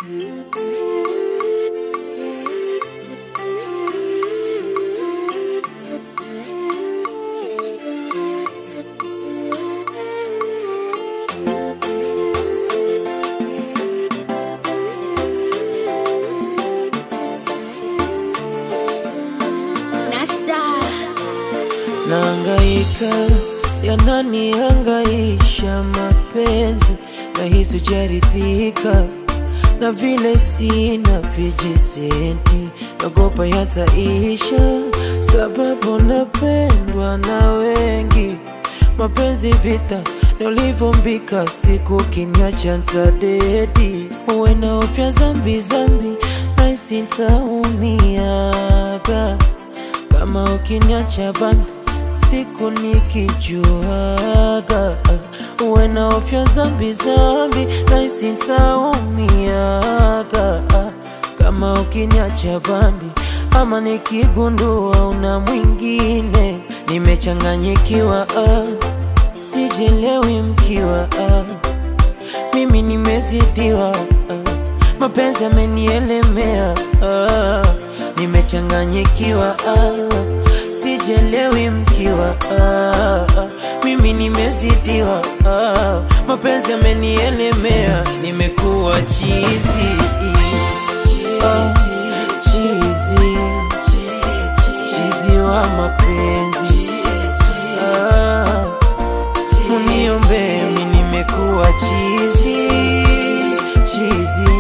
Naangaika yananihangaisha mapenzi na hisi hujaridhika na vile sina vijisenti, nagopa yataisha sababu napendwa na wengi. Mapenzi vita na ulivyombika, siku kinyacha ntadedi, uwe na ofya zambi zambi, naisi ntaumiaga kama ukiniacha bana siku nikijuaga uwe na ofya zambi zambi naisi ntaumiaga kama ukiniacha bambi ama nikigundua una mwingine nimechanganyikiwa ah, sijelewi mkiwa ah, mimi nimezidiwa ah, mapenzi yamenielemea ah, nimechanganyikiwa ah, sijelewi mkiwa ah, ah, mimi nimezidiwa ah, mapenzi yamenielemea nimekuwa chizi ah, chizi chizi wa mapenzi ah, muniombee mi nimekuwa chizi chizi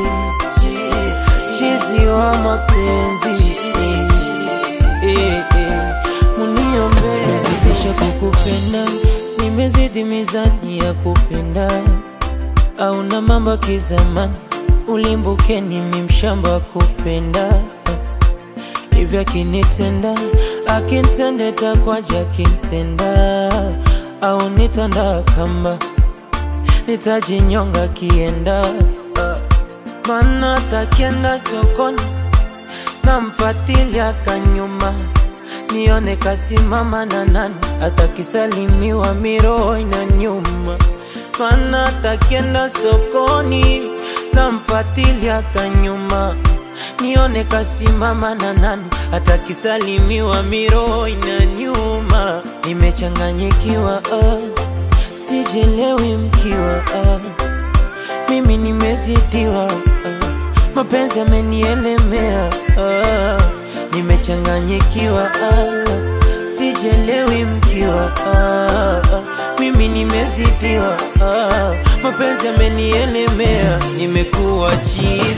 chizi wa mapenzi eh, eh, muniombee nimezidisha kukupenda nimezidi mizani ya kupenda au na mambo ya kizamani ulimbuke nimi mshamba wa kupenda hivyo akinitenda akintende takwaja akintenda au nitanda kamba nitajinyonga kienda mana takienda sokoni namfatilia kanyuma nione kasimama na nani atakisalimiwa miroho ina nyuma mana takienda sokoni namfatilia kanyuma nione kasimama na nani atakisalimiwa miroho ina nyuma nimechanganyikiwa ah, sijelewi mkiwa ah, mimi nimezidiwa ah, mapenzi yamenielemea ah, nimechanganyikiwa ah, sijelewi mkiwa ah, ah, mimi nimezidiwa ah, mapenzi yamenielemea nimekuwa chizi